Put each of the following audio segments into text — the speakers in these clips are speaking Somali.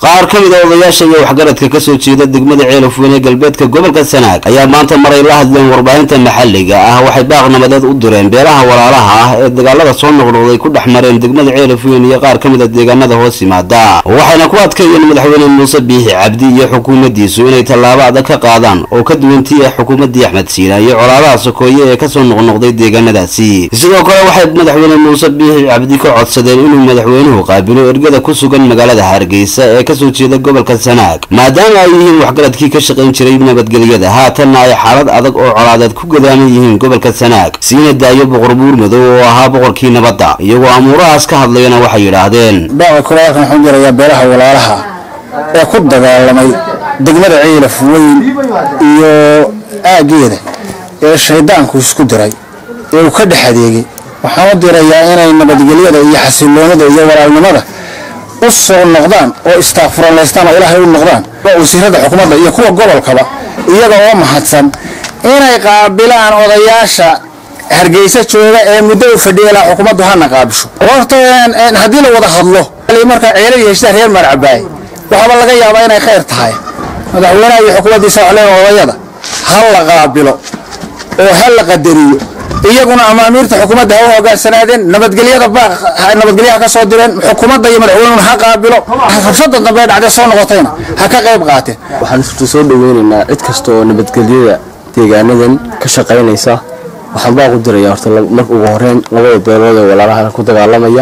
qaar ka mid a odayaasha iyo waxgaradka kasoo jeeda degmada ceelafweyn ee galbeedka gobolka sanaag ayaa maanta maray la hadleen warbaahinta maxalliga ah waxay baaq nabadeed u direen beelaha walaalaha ah ee dagaalada soo noqnoqday ku dhex mareen degmada ceelafweyn iyo qaar ka mid a deegaanada hoos yimaada waxayna ku adkeeyeen madaxweyne muuse biixi cabdi iyo xukuumaddiisu inay tallaabo adag ka qaadaan oo ka duwantii ah xukuumaddii axmed siina iyo colaadaha sokooye ee kasoo noqnoqday deegaanadaasi sidoo kale waxay madaxweyne muuse biixi cabdi ka codsadeen inuu madaxweynuhu qaabilo ergada ku sugan magaalada hargeysa ee kasoo jeeda gobolka sanaag maadaama ay yihiin waxgaradkii ka shaqayn jiray nabadgelyada haatanna ay xaalad adag oo colaadeed ku gadaaman yihiin gobolka sanaag siina daayo boqor buur madow oo ahaa boqorkii nabadda iyagoo amuurahaas ka hadlayana waxay yidhaahdeen baaqa kulaalkan waxaan jirayaa beelaha walaalaha ee ku dagaalamay degmada ciilaf weyn iyo aaggeeda ee shaydaanku isku diray ee uu ka dhex adeegay waxaan u dirayaa inay nabadgelyada iyo xasiloonida iyo walaalnimada u soo noqdaan oo istaaqfuralaystaan oo ilaahay u noqdaan wasiirada xukuumadda iyo kuwa gobolkaba iyaga oo mahadsan inay qaabilaan odayaasha hargeysa jooga ee muddo u fadhiya ilaa xukuumaddu hana qaabisho horta haddii la wada hadlo markaa ceelal heshtaa reer maarcabaay waxaaba laga yaabaa inay khayr tahay madaxweynaha iyo xukuumaddiisa waxleen odayada ha la qaabilo oo ha la qadariyo iyaguna amaamiirta xukuumadda ha u hogaansanaadeen nabadgelyada nabadgelyaha ka soo direen xukuumadda iyo madaxweynuhuna ha qaabilo rabshada dambe ee dhacday soo noqotayna ha ka qayb qaateen waxaan isku soo dhaweynaynaa cid kasta oo nabadgelyada deegaanadan ka shaqaynaysa waxaan baa ku diraya horta marka ugu horeyn labada beelood ee walaalaha ku dagaalamaya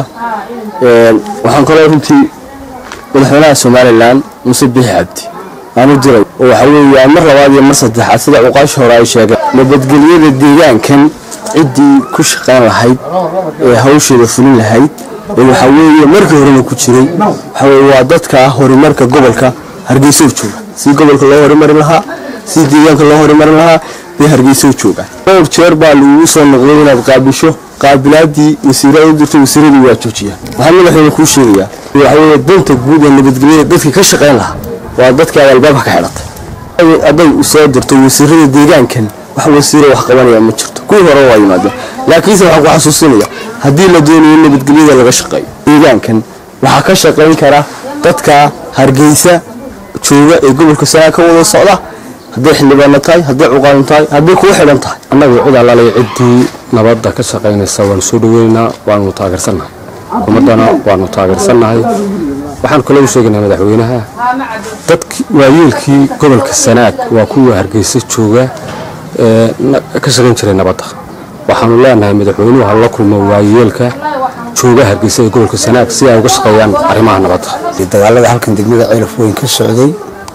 waxaan kaloo runtii madaxweynaha somalilan muuse biixi cabdi aan u diray oo waxa weeye mar labaad iyo mar saddexaad sida cuqaashi hore ay sheegeen nabadgelyada deegaankan ciddii ku shaqayn lahayd ee hawsheeda fulin lahayd ee waxaa weeye markii horena ku jiray waxa weye waa dadka horumarka gobolka hargeysa u jooga si gobolka loo horumarin lahaa si deegaanka loo horumarin lahaa bay hargeysa u joogaan dhowr jeer baa lagugu soo noqday inaad qaabisho qaabilaadii wasiirada u dirtay wasiiradii waa joojiyaan waxaa madaxweyne kuu sheegayaa waxa weeye danta guud ee nabadgelyada dadkii ka shaqayn lahaa waa dadkii aad albaabka ka xidhatay hadday soo dirto wasiirada deegaankan wax wasiiro wax qabanaya ma jirto kuwii hore waa yimaadeen laakiinse waxaan ku xasuusinaya haddii la doonayo nabadgelyada laga shaqeeyo deegaankan waxaa ka shaqayn kara dadka hargeysa jooga ee gobolka sanaa ka wada socda hadday xildhibaano tahay hadday cuqaadan tahay hadday kuwa xidhan tahay annagu cid allalay ciddii nabadda ka shaqaynaysa waanu soo dhaweynaynaa waanu taageersannahay xukuumaddana waanu taageersannahay waxaan kaloo u sheegaynaa madaxweynaha dadki waayeelkii gobolka sanaag waa kuwa hargeysa jooga ee ka shaqayn jiray nabadda waxaanu leenahay madaxweynuhu ha la kulmo waayeelka jooga hargeysa ee gobolka sanaag si ay uga shaqeeyaan arrimaha nabadda dagaalada halkan degmada ceelaf weyn ka socday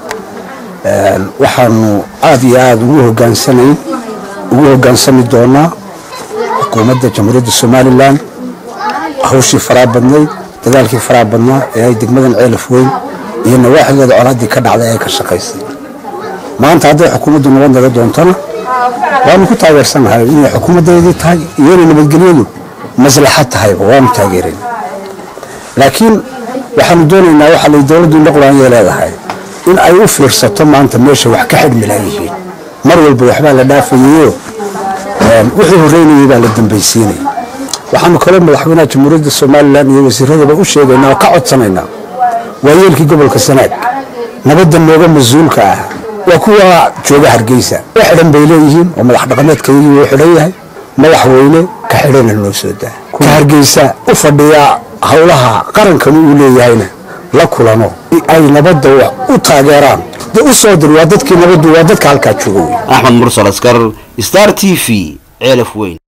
waxaanu aada iyo aada ugu hogaansanayn ugu hogaansami doonaa xukuumadda jamhuuriyadda somalilan hawshii faraa badnayd dagaalkii faraa badnaa ee ay degmadan ceelaf weyn iyo nawaaxigeeda colaaddii ka dhacday ay ka shaqaysay maanta hadday xukuumaddu nabad naga doontona waanu ku taageersanahay inay xukuumaddeedii tahay iyo inay nabadgelyadu maslaxad tahayba waanu taageerayn laakiin waxaanu doonaynaa waxaa lay dowladdu noqlaanyay leedahay in ay u fiirsato maanta meesha wax ka xidhmi laayihiin mar walba waxbaa la dhaafayayo wixii horreynayay baa la dambaysiinaya waxaanu kaloo madaxweynaha jamhuuriyadda somalilan iyo wasiiradaba u sheegaynaa oo ka codsanaynaa waayeelkii gobolka sanaag nabadda nooga mas-uulka ah waa kuwa jooga hargeysa wa xidhan bay leeyihiin oo madax dhaqameedkaygii wuu xidhan yahay madaxweyne ka xidhana loo soo daa ka hargeysa u fadhiya howlaha qarankanu uu leeyahayna la kulano ay nabadda u taageeraan de u soo dir waa dadkii nabaddu waa dadka halkaa jooga wey axmed mursal askar star t v ceelaf weyn